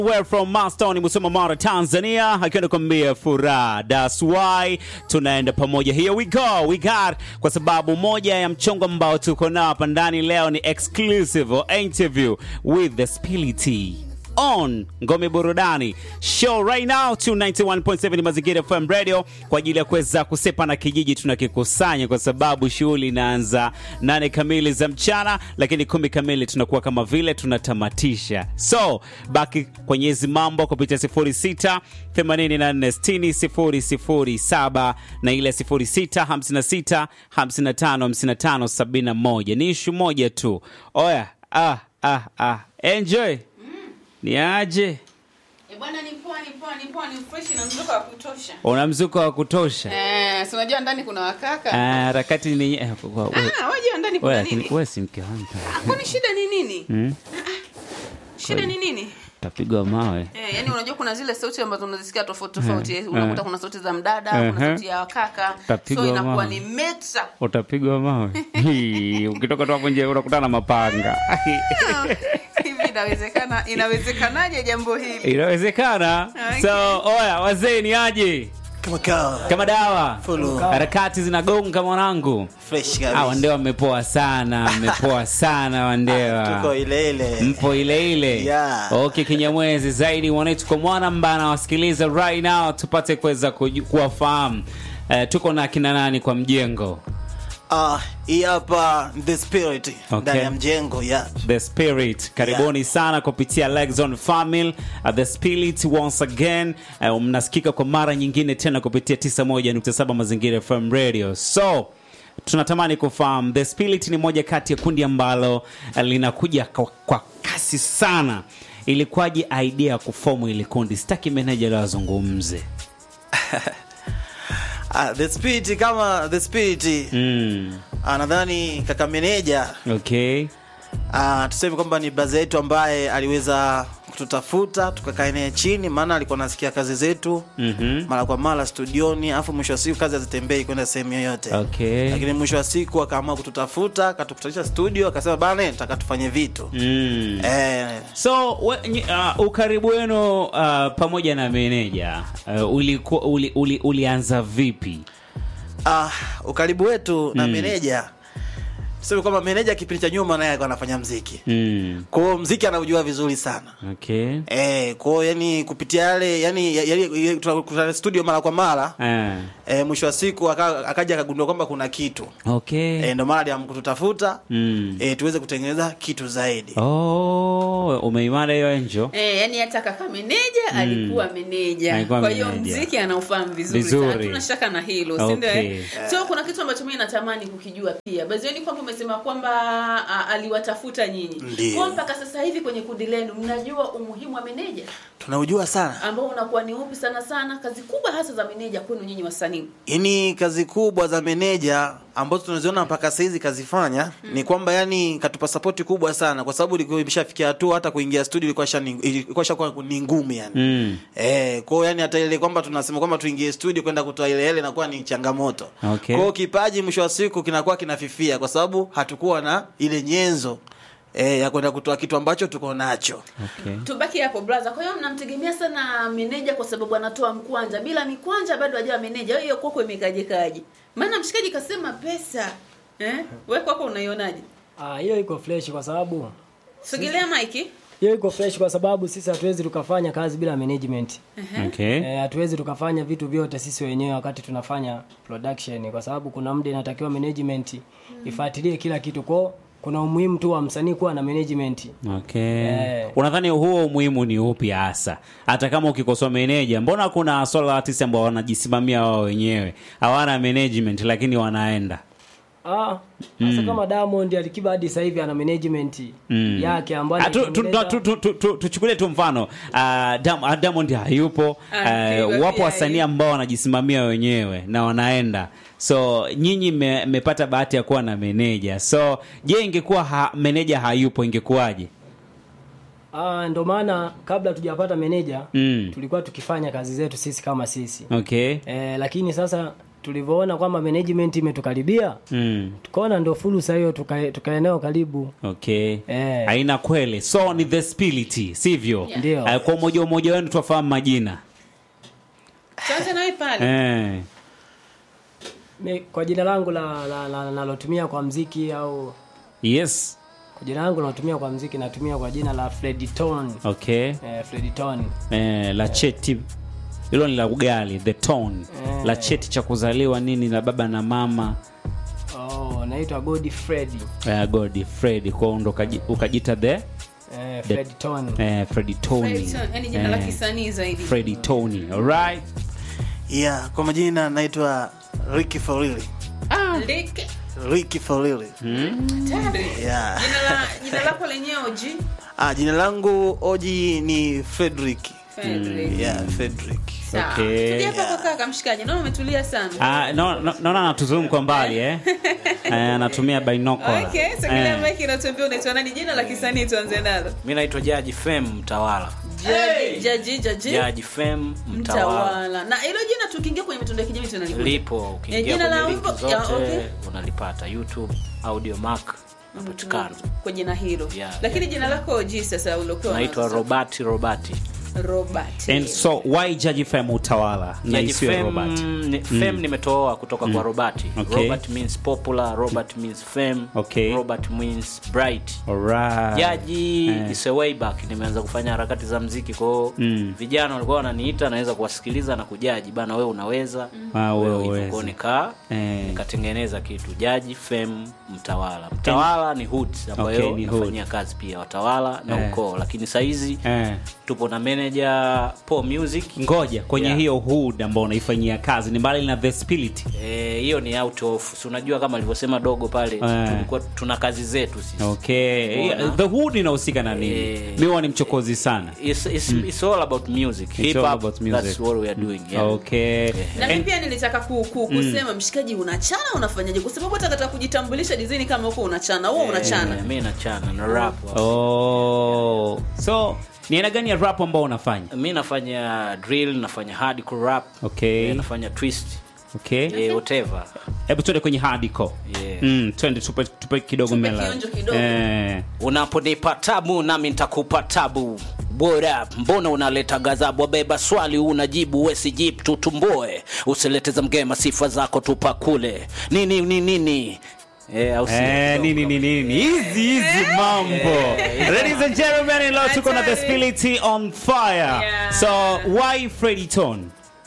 We're from Mastown Musoma Mara Tanzania akiwa nakwambia furaha that's why tunaenda pamoja here we go we got kwa sababu moja ya mchongo ambao tuko nao hapa ndani leo ni exclusive interview with the Spility on Ngome Burudani show right now 291.7 Mazingira FM Radio kwa ajili ya kuweza kusepa na kijiji tunakikusanya, kwa sababu shughuli inaanza nane kamili za mchana, lakini kumi kamili tunakuwa kama vile tunatamatisha. So baki kwenye hizi mambo kupitia 06 84 60 007 na ile 06 56 55 55 71. Ni ishu moja tu. Oya, ah, ah, ah. Enjoy. Ni aje? Eh, bwana ni poa ni poa ni poa ni fresh na mzuka wa kutosha. Una mzuko wa kutosha? Eh, si unajua ndani kuna wakaka. Ah, harakati ni eh, kwa- we- Ah, wajua ndani we, kuna lakini nini? wewe si mke wangu. Ah, Kwani shida ni nini? Hmm? Shida ni nini? Tapigwa mawe. Eh, yani unajua kuna zile sauti ambazo unazisikia tofauti tofauti. Eh, Unakuta eh. kuna sauti za mdada, Eh, kuna eh. sauti ya wakaka. Tapigwa So inakuwa mawe. ni meta. Utapigwa mawe. Hii, Ukitoka tu hapo nje unakutana na mapanga. Ah, Hivi inawezekana inawezekanaje jambo hili? Inawezekana. Okay. So, oya wazee ni aje? kama kawa Kama dawa. Fulu. Harakati zinagonga mwanangu. fresh Ah, kabisa Wandewa mmepoa sana, mmepoa sana Wandewa. tuko ile ile mpo ile ile Yeah. okay kinyamwezi zaidi wanetu kwa mwana ambaye anawasikiliza right now tupate kuweza kuju- kuwafahamu uh, tuko na kina nani kwa mjengo ah hii hapa the spirit Okay. ndani ya mjengo yeah the spirit karibuni sana kupitia Lexon family uh, the spirit once again uh, mnasikika kwa mara nyingine tena kupitia 91.7 mazingira FM radio so tunatamani kufahamu the spirit ni moja kati ya kundi ambalo uh, linakuja kwa, kwa kasi sana ilikuwaje idea ya kufomu ili kundi sitaki meneja leo azungumze ah, the spirit kama the spirit mm. ah, nadhani kaka meneja okay ah, tuseme kwamba ni braza yetu ambaye aliweza kututafuta tukakaa naye chini maana alikuwa anasikia kazi zetu mm-hmm. mara kwa mara studioni alafu mwisho wa siku kazi hazitembei kwenda sehemu yoyote okay lakini mwisho wa siku akaamua kututafuta akatukutanisha studio akasema bana nataka tufanye vitu mm. eh, so we, ny- uh, ukaribu wenu uh, pamoja na meneja uh, uliku, uli, uli, ulianza vipi ah, ukaribu wetu na Mm. meneja tuseme kwamba meneja kipindi cha nyuma naye alikuwa anafanya mziki mm. kwao mziki anaujua vizuri sana okay Eh, kwao yani kupitia yale yani yale tunakutana studio mara kwa mara uh, eh, mwisho wa siku aka- akaja akagundua kwamba kuna kitu okay eh, ndo maana aliamua kututafuta mm. eh, tuweze kutengeneza kitu zaidi oh, umeimara hiyo enjo Eh, yani hata kaka meneja alikuwa meneja. Alikuwa Kwa hiyo meneja. mziki anaofahamu vizuri. Vizuri. sana. Hatuna shaka na hilo, si ndio? Okay. eh? So kuna kitu ambacho mimi natamani kukijua pia. Bazioni kwamba umesema kwamba a, aliwatafuta nyinyi. Ndiyo. Kwa mpaka sasa hivi kwenye kundi lenu mnajua umuhimu wa meneja tunaujua sana ambao unakuwa ni upi sana sana kazi kubwa hasa za meneja kwenu nyinyi wasanii. yani kazi kubwa za meneja ambazo tunaziona mpaka sahizi kazifanya mm. ni kwamba yani katupa sapoti kubwa sana kwa sababu ilikuwa imeshafikia hatua hata kuingia studio ilikuwa shani- ilikuwa shakuwa ni ngumu yani mm. Eh, kwao yani hata ile kwamba tunasema kwamba tuingie studio kwenda kutoa ile ile inakuwa ni changamoto. Okay. Kwao kipaji mwisho wa siku kinakuwa kinafifia kwa sababu hatukuwa na ile nyenzo eh, ya kwenda kutoa kitu ambacho tuko nacho. okay Tubaki hapo brother. Kwa hiyo mnamtegemea sana meneja kwa sababu anatoa mkwanja. Bila mikwanja bado hajawa meneja. Hiyo kwako imekaje kaje? Maana mshikaji kasema pesa. Eh? Wewe kwako unaionaje? Ah, hiyo iko fresh kwa sababu Sogelea mike. hiyo iko fresh kwa sababu sisi hatuwezi tukafanya kazi bila management. okay Eh, hatuwezi tukafanya vitu vyote sisi wenyewe wakati tunafanya production kwa sababu kuna muda inatakiwa management ifuatilie kila kitu kwao. Kuna umuhimu tu wa msanii kuwa na management. okay Eh. unadhani huo umuhimu ni upi hasa hata kama ukikosoa meneja mbona kuna solo artist ambao wanajisimamia wao wenyewe hawana management lakini wanaenda Ah, sasa kama Diamond Alikiba hadi sasa hivi ana management Mm. yake ambayo Ah, tu- tu- anaitengeneza- tu- tu- tu- tu- tuchukulie tu mfano ah, Dam- ah, Diamond hayupo Ah, eh, Kiba wapo pia wasanii hayupo. ambao wanajisimamia wenyewe na wanaenda so nyinyi mme- mmepata bahati ya kuwa na meneja so je ingekuwa ha, meneja hayupo ingekuwaje Ah, ndo maana kabla tujapata meneja mm. tulikuwa tukifanya kazi zetu sisi kama sisi. okay Eh, lakini sasa tulivyoona kwamba management imetukaribia mm. tukaona ndo fursa hiyo tuka- tukaeneo karibu okay Eh. haina kweli so ni the spirit sivyo Yeah. Ndio. Eh, kwa umoja umoja wenu tuwafahamu majina tuanze nawe pale eh. Mi- kwa jina langu la la- la- nalotumia kwa mziki au yes kwa jina langu nalotumia kwa mziki natumia kwa jina la Frediton okay eh, Frediton eh, la cheti hilo ni la ugali the tone Eh. la cheti cha kuzaliwa nini la baba na mama oh, naitwa Godi Fredi eh, god fred kwao ndo ukaji- ukajita the eh, Frediton eh, fredi tony Fredson, yani jina la kisanii zaidi fredi tony alright yeah kwa majina naitwa Ricky Forili Lick. Ricky Forili Hatari. yeah jina la jina lako lenyewe oji ah jina langu oji ni Frederick Fredrick. yeah Frederick Sawa. Okay. Tulia hapa kwa kaka mshikaji naona umetulia sana Ah, no- no- naona anatuzoom kwa mbali eh? Eh, anatumia binocular. okay sogelea Eh. mike inatuambia unaitwa nani jina la kisanii tuanze nalo mi naitwa jaji fem mtawala jaji jaji jaji jaji fem mtawala mtawala na hilo jina tukiingia kwenye mitandao ya kijamii tunalipata lipo Eh, ukiingia jina la kwenye linki wimbo- ya, zote okay. unalipata youtube audio mark napatikana kwa jina hilo Yeah, lakini yeah, jina lako oji sasa uliokuwa naitwa unazo. robati robati robert And so why Jaji Fem utawala na Jaji isiwe fem, Robert? ni- fem nimetoa kutoka kwa robati Okay. robert means popular robert means fame Okay. robert means bright Alright. jaji Eh. is a way back nimeanza kufanya harakati za mziki kwao Mm. vijana walikuwa wananiita naweza kuwasikiliza na kujaji bana wewe unaweza Ah, wewe hivyo. uwezi. Kwao nika Eh. nikatengeneza kitu jaji fem mtawala mtawala ni hood ambayo Okay, ni hood. nafanyia kazi pia watawala na Eh. ukoo lakini sahizi Eh. tupo na manager po music ngoja kwenye Yeah. hiyo hood ambao unaifanyia kazi ni mbali na the spirit Eh, hiyo ni out of si unajua kama alivyosema dogo pale Eh. tulikuwa tuna kazi zetu sisi okay Mbona? the hood inahusika na nini Eh. mi huwa ni mchokozi sana It's, it's, it's all about music hip all hop about music. that's what we are doing yeah. okay na mi And- pia nilitaka ku, ku, kusema mshikaji unachana unafanyaje kwa sababu hata katika kujitambulisha design kama huko unachana huo unachana Eh, mi nachana na rap oh. so ni aina gani ya rap ambao unafanya mi nafanya drill nafanya hardcore rap Okay. eh, nafanya twist okay eh, whatever hebu tuende kwenye hardcore Yeah. mm, twende tupe, tupe kidogo Tupe mela kionjo kidogo. eh. unaponipa tabu nami nitakupa tabu bora mbona unaleta gazabu wabeba swali unajibu wesijip tutumboe usileteza mgema sifa zako tupakule nini nini nini Eh, au si- Eh, nini nini nini hizi hizi mambo ladies and gentlemen leo tuko na the spirit on fire Yeah. so why Freddy Tone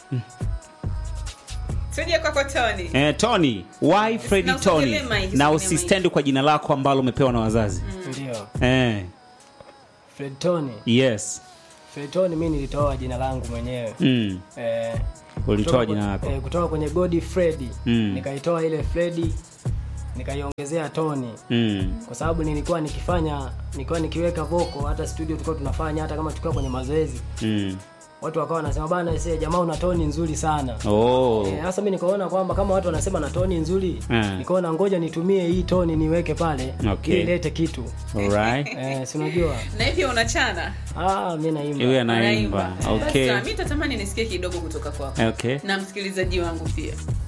tuje kwako tony eh, Tony why Freddy Na Tony usigelee mic, na usigelee usistendi kwa jina lako ambalo umepewa na wazazi ndio eh, Fredton yes Fredton mi nilitoa jina langu mwenyewe mm. eh, ulitoa kutoka jina kwa- lako eh, kutoka kwenye Godi Fredi Mm. nikaitoa ile Fredi nikaiongezea Tony mm. kwa sababu nilikuwa nikifanya nilikuwa nikiweka voko hata studio tulikuwa tunafanya hata kama tukiwa kwenye mazoezi Mm. watu wakawa wanasema bana ese jamaa una toni nzuri sana Oh. Eh, sasa mi nikaona kwamba kama watu wanasema na toni nzuri Eh. nikaona ngoja nitumie hii toni niweke pale Okay. ili ilete kitu Alright. eh, si unajua na hivyo unachana ah, mi naimba Iwe anaimba. Unaimba. Okay. Basi, mi tatamani nisikie kidogo kutoka kwako Okay. na msikilizaji wangu pia